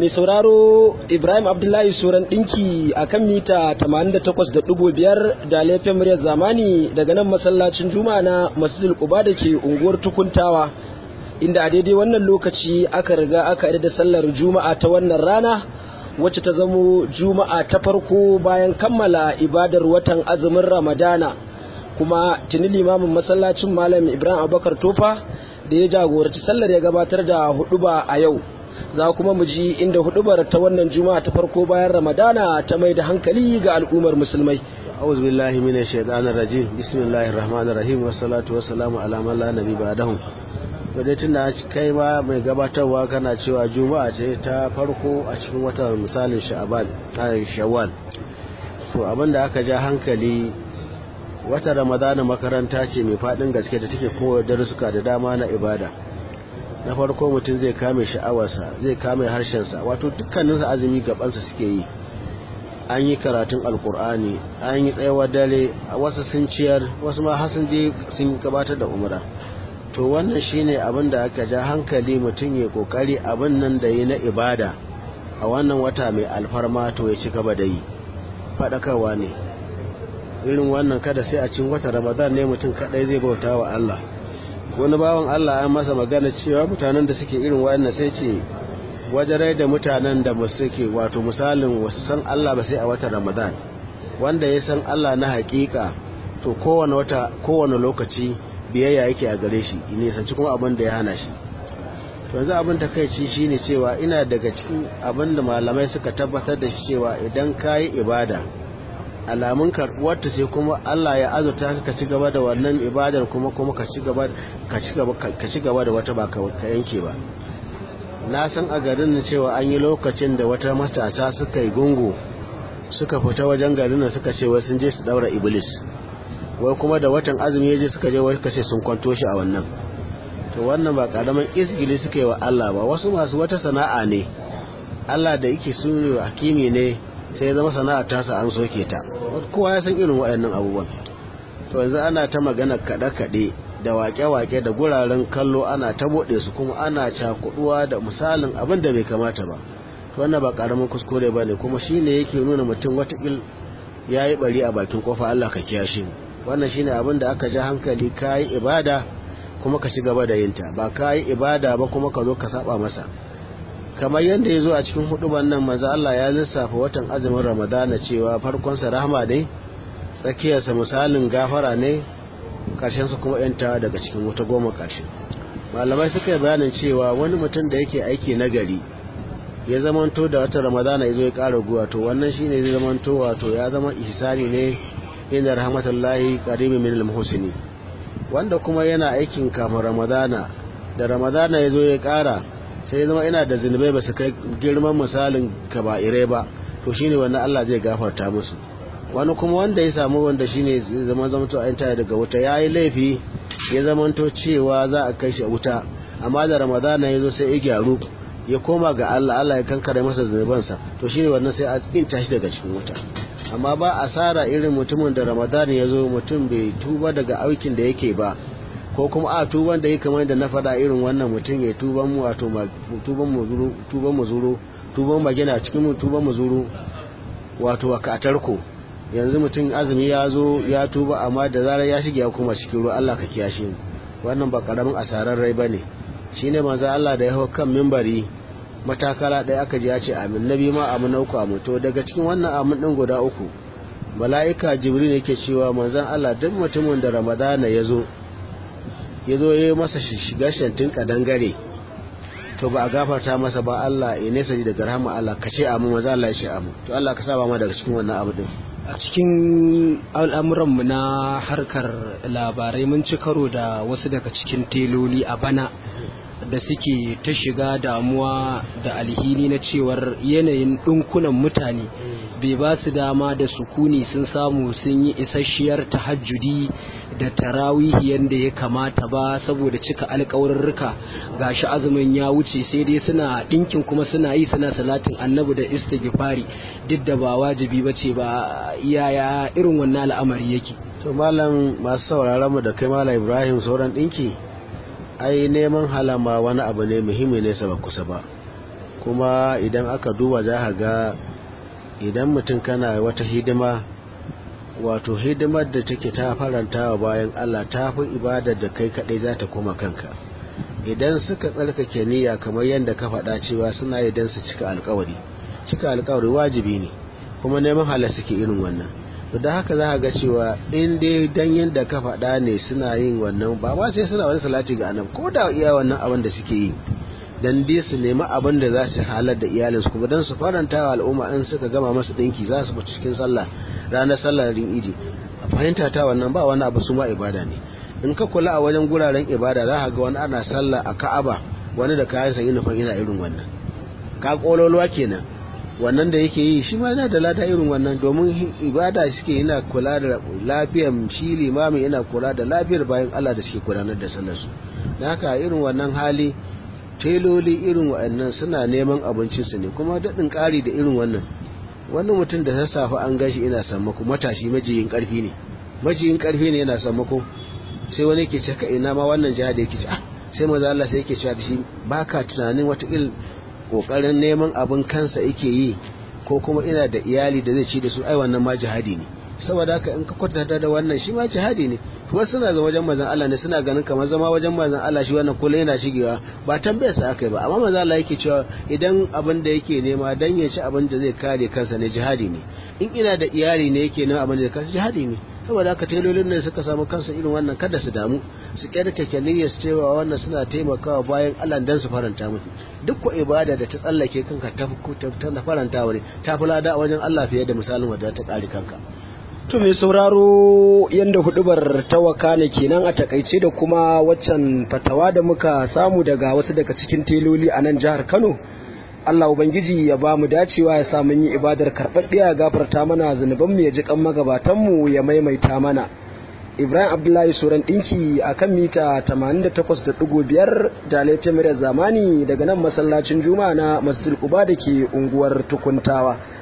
mai sauraro Ibrahim Abdullahi Suran ɗinki a kan mita 88.5 da laifin muryar zamani daga nan masallacin Juma'a na Masjidil Quba da ke unguwar Tukuntawa inda a daidai wannan lokaci aka riga aka da sallar Juma'a ta wannan rana wacce ta zamo Juma'a ta farko bayan kammala ibadar watan azumin Ramadana kuma tuni limamin masallacin Malam Ibrahim Abubakar Tofa da ya jagoranci sallar ya gabatar da huduba a yau za kuma mu ji inda hudubar ta wannan juma'a ta farko bayan ramadana ta mai da hankali ga al'ummar musulmai a'udhu billahi minash shaitanir rajim bismillahir rahmanir rahim wassalatu wassalamu ala man la nabi ba'dahu wadai tunda kai ma mai gabatarwa kana cewa juma'a ce ta farko a cikin watan misalin sha'ban shawwal to abinda aka ja hankali wata ramadana makaranta ce mai fadin gaske da take koyar darussuka da dama na ibada na farko mutum zai kame sha'awarsa zai kame harshensa wato dukkaninsa azumi gabansa suke yi an yi karatun alkur'ani an yi tsayawar dare wasu sun ciyar wasu ma sun je sun gabatar da umra to wannan shine abin da aka ja hankali mutum ya kokari abin nan da yi na ibada a wannan wata mai alfarma to ya ci gaba da yi faɗakarwa ne irin wannan kada sai a cikin wata ramadan ne mutum kadai zai bauta wa Allah wani bawan Allah an masa magana cewa mutanen da suke irin wannan sai ce wajarai da mutanen da ba suke wato misalin wasu san Allah ba sai a watan Ramadan wanda ya san Allah na hakika to kowane wata kowane lokaci biyayya yake a gare shi ne sanci kuma abin da ya hana shi to yanzu abin da kai ci shine cewa ina daga cikin abin da malamai suka tabbatar da shi cewa idan kayi ibada alamun karbuwarta sai kuma Allah ya azurta ka ci gaba da wannan ibadar kuma kuma ka ci gaba ka ci gaba ka ci gaba da wata ba ka yanke ba na san a garin cewa an yi lokacin da wata matasa suka yi gungu suka fita wajen garin suka ce wai sun je su daura iblis wai kuma da watan azumi ya je suka je wai kace sun kwanto shi a wannan to wannan ba karaman isgili suka yi wa Allah ba wasu masu wata sana'a ne Allah da yake sunu hakimi ne sai ya zama sana'ar tasa an soke ta kowa ya san irin waɗannan abubuwan to yanzu ana ta magana kaɗe-kaɗe da waƙe-waƙe da guraren kallo ana ta buɗe su kuma ana cakuɗuwa da misalin abin da bai kamata ba to wannan ba ƙaramin kuskure ba ne kuma shi ne yake nuna mutum watakil ya yi ɓari a bakin ƙofa Allah ka kiyashe mu wannan shi ne abin da aka ja hankali ka yi ibada kuma ka ci gaba da yinta ba ka yi ibada ba kuma ka zo ka saba masa kamar yadda ya zo a cikin huduban nan maza Allah ya lissafa watan azumin ramadana cewa farkonsa rahama ne tsakiyarsa misalin gafara ne karshensa kuma yanta daga cikin wata goma karshe malamai suka yi bayanin cewa wani mutum da yake aiki na gari ya zamanto da wata ramadana ya zo ya kara guwa to wannan shine zai zamanto wato ya zama ihsani ne inda rahmatullahi qaribin min al-muhsini wanda kuma yana aikin kafin ramadana da ramadana ya zo ya kara sai zama ina da zunubai ba su kai girman misalin kaba'irai ba to shine wannan Allah zai gafarta musu wani kuma wanda ya samu wanda shine zaman zamanto a yanta daga wuta ya yi laifi ya zamanto cewa za a kai shi wuta amma da ramadana ya zo sai ya gyaru ya koma ga Allah Allah ya kankare masa zunubansa to shine wannan sai a inta shi daga cikin wuta amma ba asara irin mutumin da ramadana ya zo mutum bai tuba daga aikin da yake ba ko kuma a tuban da ya kamar da na faɗa irin wannan mutum ya tuban mu wato tuban mu zuru tuban mu zuru tuban magana cikin mu tuban mu zuru wato ka tarko yanzu mutum azumi ya zo ya tuba amma da zarar ya shige ya kuma cikin ruwa Allah ka kiyashe mu wannan ba karamin asarar rai bane shine manzo Allah da ya hawo kan minbari matakala ɗaya aka ji ya ce amin nabi ma amin uku amin to daga cikin wannan amin din guda uku mala'ika jibril yake cewa manzon Allah duk mutumin da ramadana ya zo ya zo ya yi masa shiga shantin kadangare to ba a gafarta masa ba Allah ya nesa ji daga rahama Allah ka ce amu maza Allah ya ce amu to Allah ka saba ma daga cikin wannan abu din a cikin al'amuranmu na harkar labarai mun ci karo da wasu daga cikin teloli a bana da suke ta shiga damuwa da alhini na cewar yanayin ɗinkunan mutane bai ba su dama da sukuni sun samu sun yi isasshiyar tahajjudi da tarawihi yadda ya kamata ba saboda cika alkawarurruka gashi azumin ya wuce sai dai suna ɗinkin kuma suna yi suna salatin annabi da istighfari duk da ba wajibi ba ce ba yaya irin wannan al'amari yake to malam masu sauraron mu da kai malam ibrahim sauran ɗinki ai neman halama wani abu ne muhimmi ne ba kusa ba kuma idan aka duba za a ga idan mutum kana wata hidima wato hidimar da take ta faranta wa bayan Allah ta fi ibadar da kai kaɗai za ta koma kanka idan suka tsarkake niyya kamar yadda ka faɗa cewa suna yi don su cika alkawari cika alkawari wajibi ne kuma neman halar suke irin wannan to da haka za ga cewa in dai dan yadda ka faɗa ne suna yin wannan ba ma sai suna wani salati ga annabi ko da iya wannan abin da suke yi dan dai su nemi abin da za su halar da iyalinsu kuma dan su faranta wa al'umma in suka gama masu dinki za su fita cikin sallah ranar sallar rin idi a fahimta ta wannan ba wani abu su ma ibada ne in ka kula a wajen guraren ibada za ka ga wani ana sallah a ka'aba wani da kayan sa yunifon ina irin wannan ka kololuwa kenan wannan da yake yi shi ma yana da lada irin wannan domin ibada suke yana kula da lafiyar shi limami yana kula da lafiyar bayan Allah da suke gudanar da sallarsu da haka irin wannan hali teloli irin wa'annan suna neman abincinsu ne kuma daɗin ƙari da irin wannan wani mutum da sassafe an gashi ina sammako matashi majiyin ƙarfi ne majiyin ƙarfi ne yana sammako sai wani ke caka ina ma wannan jihar da yake ci ah sai maza Allah sai yake cewa da shi baka tunanin wata il kokarin neman abin kansa yake yi ko kuma ina da iyali da zai ci da su ai wannan ma jihadi ne saboda haka in ka kwatanta da wannan shi ma jihadi ne kuma suna ga wajen mazan Allah ne suna ganin kamar zama wajen mazan Allah shi wannan kullum yana shigewa ba tambayar sa akai ba amma mazan Allah yake cewa idan abin da yake nema dan ya ci abin da zai kare kansa ne jihadi ne in ina da iyali ne yake nema abin da zai kansa jihadi ne saboda haka telolin ne suka samu kansa irin wannan kada su damu su kyarkake niyyar su cewa wannan suna taimakawa bayan Allah dan su faranta musu duk ko ibada da ta tsallake kanka ta ta faranta wani ta fi lada a wajen Allah fiye da misalin wadda ta kare kanka To mai sauraro yadda hudubar tawaka ne kenan a takaice da kuma waccan fatawa da muka samu daga wasu daga cikin teloli a nan jihar Kano. Allah Ubangiji ya ba mu dacewa ya sa mun yi ibadar karɓaɗɗiya gafarta mana zunubanmu ya ji kan magabatanmu ya maimaita mana. Ibrahim Abdullahi Suran ɗinki a kan mita 88.5 da laifin zamani daga nan masallacin Juma'a na Masjid Quba da ke unguwar Tukuntawa.